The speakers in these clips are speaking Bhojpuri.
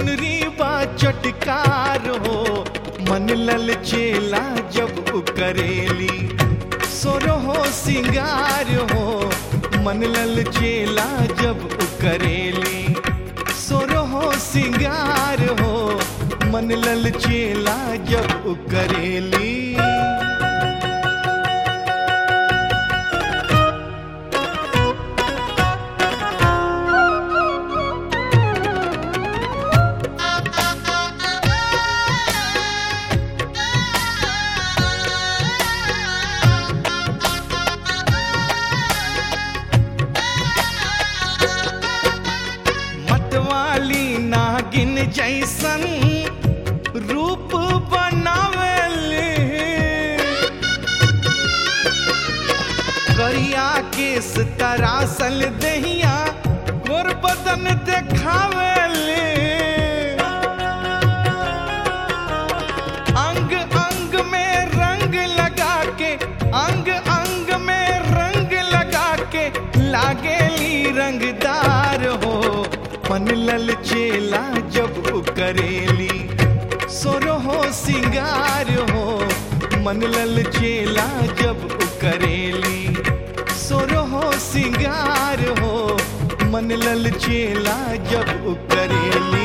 चुनरी बा चटकार हो मन लल चेला जब उ करेली सोरो हो सिंगार हो मन लल चेला जब उ करेली सोरो हो सिंगार हो मन लल चेला जब उ करेली मतवाली नागिन जैसन रूप बनावेले करिया केस तरासल दहिया गोर बदन देखावेले अंग अंग में रंग लगा के अंग अंग में रंग लगा के लागेली रंगदार हो मन लल चेला जब उ करेली सोरो हो सिंगार हो मन लल चेला जब उ करेली सोरो हो सिंगार हो मन लल चेला जब उ करेली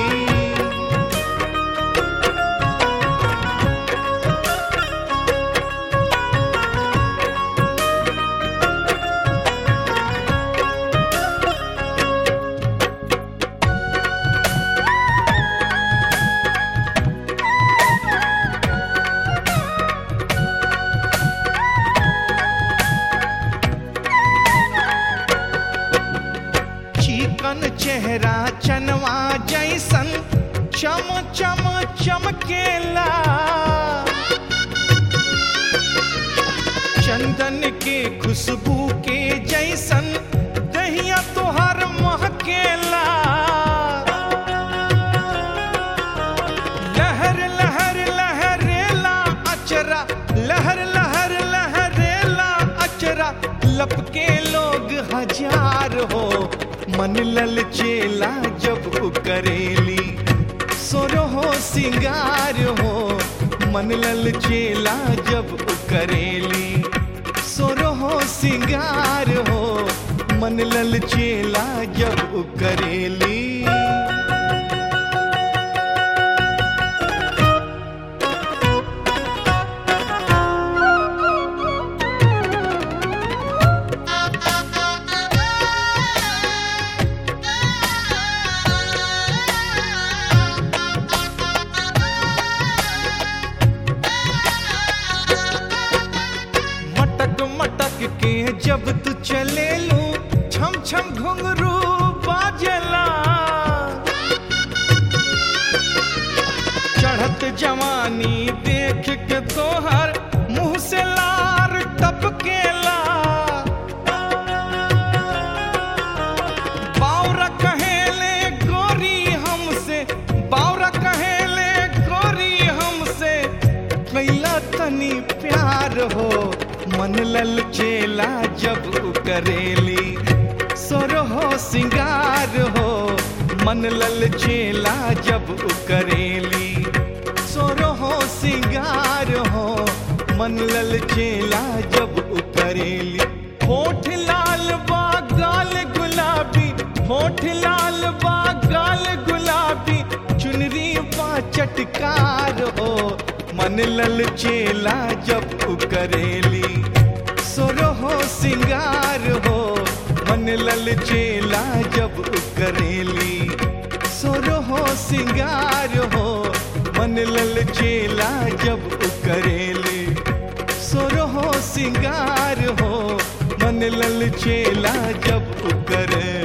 चिकन चेहरा चनवा जैसन चम चम चमकेला चंदन के खुशबू के जैसन दहिया तोहर महकेला लहर लहर लहरेला अचरा लहर लहर लहरेला अचरा लपके लोग हजार हो मन लल चेला जब उ करेली सोरो हो सिंगार हो मन लल चेला जब उ करेली सोरो हो सिंगार हो मन लल चेला जब उ करेली मटक मटक के जब तू चले लू छम छम घुंघरू बाजला चढ़त जवानी देख के तोहर मुंह से लार टपकेला बावरा कहेले गोरी हमसे बावरा कहेले गोरी हमसे कैला तनी प्यार हो मन लल चेला जब उ करेली सोरो हो सिंगार हो मन लल चेला जब उ करेली सोरो हो सिंगार हो मन लल चेला जब उ करेली होठ लाल बा गाल गुलाबी होठ लाल बा गाल गुलाबी चुनरी बा चटकार हो मन लल चेला जब उ करेली सोरो हो सिंगार हो मन लल चेला जब उ करेली सोरो हो सिंगार हो मन लल चेला जब उ करेली सोरो हो सिंगार हो मन लल चेला जब उ करे